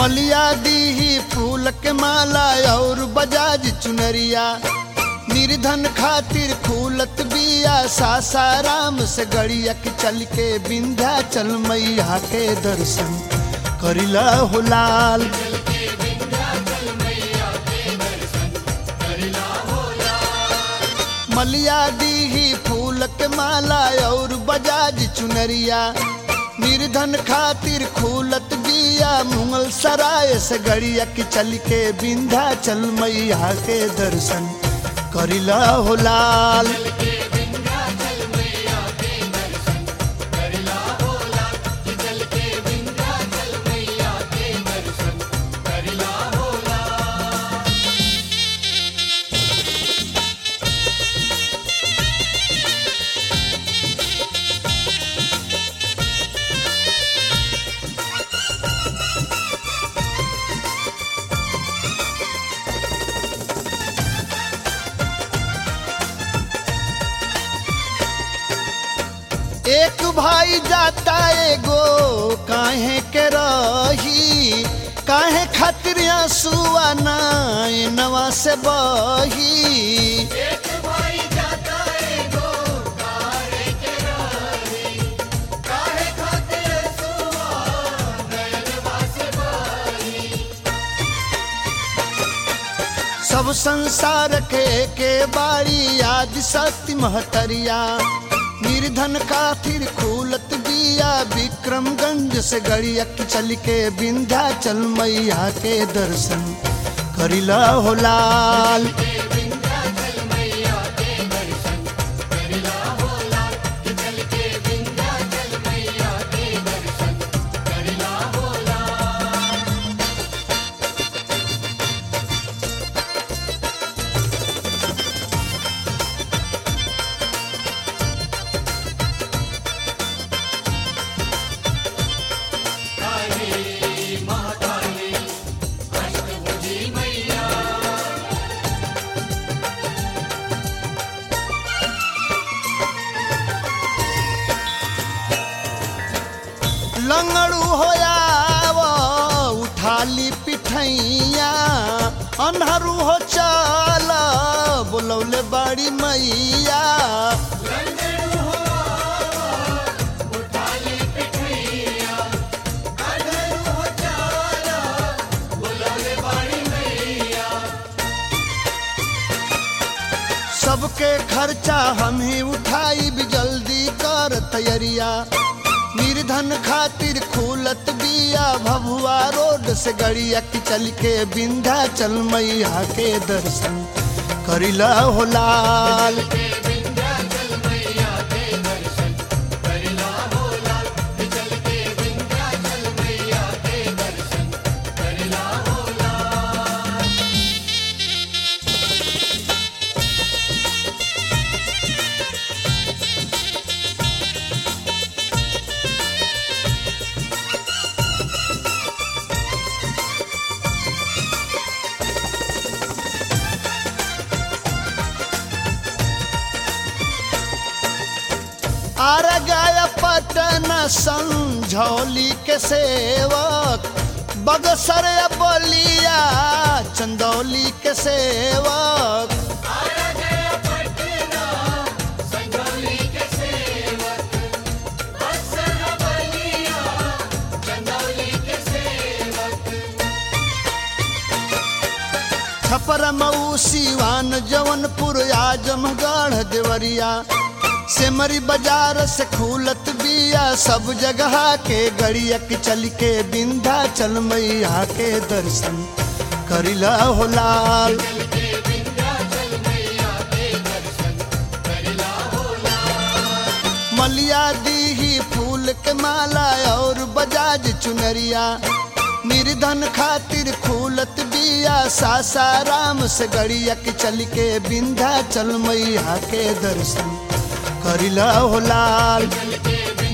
मलिया दीही फूल के माला और बजाज चुनरिया निर्धन खातिर खूलत बिया सासाराम से गड़िया के चल के बिंध्या चल मैया के दर्शन करिला हो लाल मलिया दीही फूल के माला और बजाज चुनरिया निर्धन खातिर खूलत बिया मुगल सराय से गड़िया के चल के बिंधा चल मैया के दर्शन करिला हो लाल एक भाई जाता एगो काहे के रही काहे खातिर आंसुआ नवा से बही सब संसार के के बाड़ी आदि शक्ति महतरिया निर्धन खातिर खूलत बिया विक्रमगंज से गड़िया की चल के बिंध्या चल मैया के दर्शन करिला हो लाल लंगड़ू होया वो उठाली पिठैया अन्हरू हो चल बोलौले बड़ी मैया सबके खर्चा हम ही उठाई भी जल्दी कर तैयारिया निर्धन खातिर खूलत बिया भभुआ रोड से गड़िया की चल के बिंधा चल मैया के दर्शन करिला हो लाल आर गया पटना संझौली के सेवक बगसर बलिया चंदौली के सेवक छपर मऊ सिवान जौनपुर आजमगढ़ देवरिया सेमरी बाजार से खूलत बिया सब जगह के गड़िया के चल के बिंधा चल मैया के दर्शन करिला हो लाल मलिया दीही फूल के माला और बजाज चुनरिया निर्धन खातिर खूलत बिया सासाराम से गड़िया के चल के बिंधा चल मैया के दर्शन करिला हो लाल